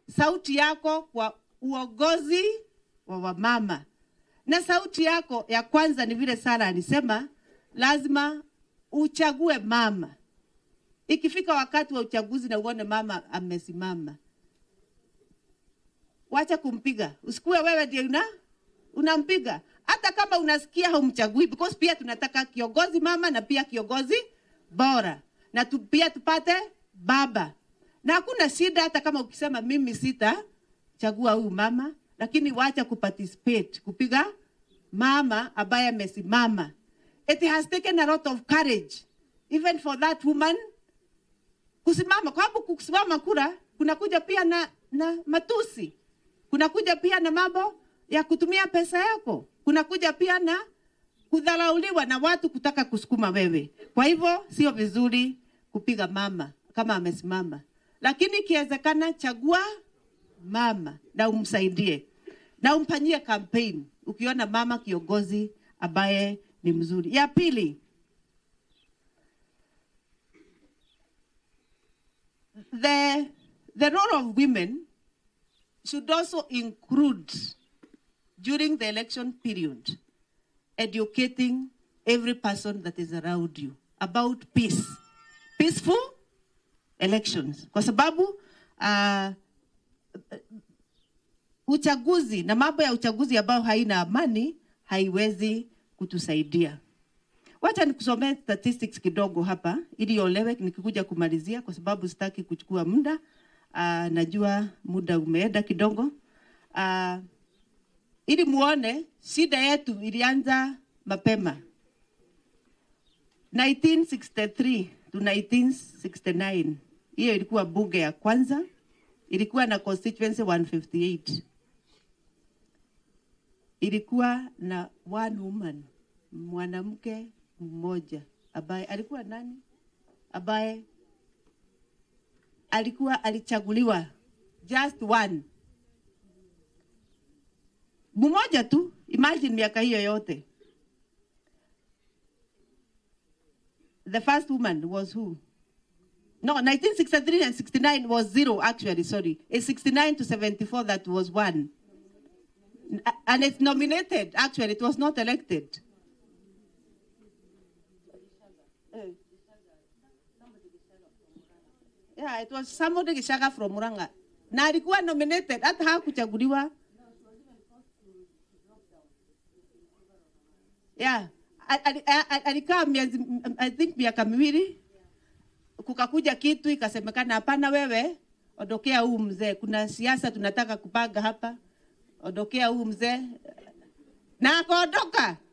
sauti yako kwa uongozi wa wamama, na sauti yako ya kwanza ni vile Sara alisema, lazima uchague mama. Ikifika wakati wa uchaguzi na uone mama amesimama, wacha kumpiga, usikuwe wewe ndio una unampiga, hata kama unasikia haumchagui, because pia tunataka kiongozi mama na pia kiongozi bora, na tu, pia tupate baba, na hakuna shida hata kama ukisema mimi sita chagua huyu mama, lakini wacha kuparticipate kupiga mama ambaye amesimama. It has taken a lot of courage even for that woman kusimama, kwa sababu kusimama kura kunakuja pia na, na matusi, kunakuja pia na mambo ya kutumia pesa yako, kunakuja pia na kudharauliwa na watu kutaka kusukuma wewe. Kwa hivyo sio vizuri kupiga mama kama amesimama, lakini ikiwezekana, chagua mama na umsaidie na umfanyie campaign ukiona mama kiongozi ambaye ni mzuri. Ya pili, the, the role of women should also include during the election period educating every person that is around you about peace, peaceful elections, kwa sababu uh, uchaguzi na mambo ya uchaguzi ambayo haina amani haiwezi kutusaidia. Wacha nikusomee statistics kidogo hapa ili iolewe nikikuja kumalizia, kwa sababu sitaki kuchukua muda. Uh, najua muda umeenda kidogo. Uh, ili muone shida yetu ilianza mapema 1963 to 1969. Hiyo ilikuwa bunge ya kwanza, ilikuwa na constituency 158 ilikuwa na one woman, mwanamke mmoja ambaye alikuwa nani, ambaye alikuwa alichaguliwa, just one mmoja tu. Imagine miaka hiyo yote. The first woman was who? No, 1963 and 69 was zero actually, sorry. It's 69 to 74 that was one. And it's nominated, actually, it was not elected. Yeah, it was somebody Gishaga from Muranga. Na alikuwa nominated, hata hakuchaguliwa. Yeah, alikaa miezi, I think miaka miwili, kukakuja kitu ikasemekana, hapana, wewe ondokea huu mzee, kuna siasa tunataka kupanga hapa ondokea huu mzee, na akaondoka.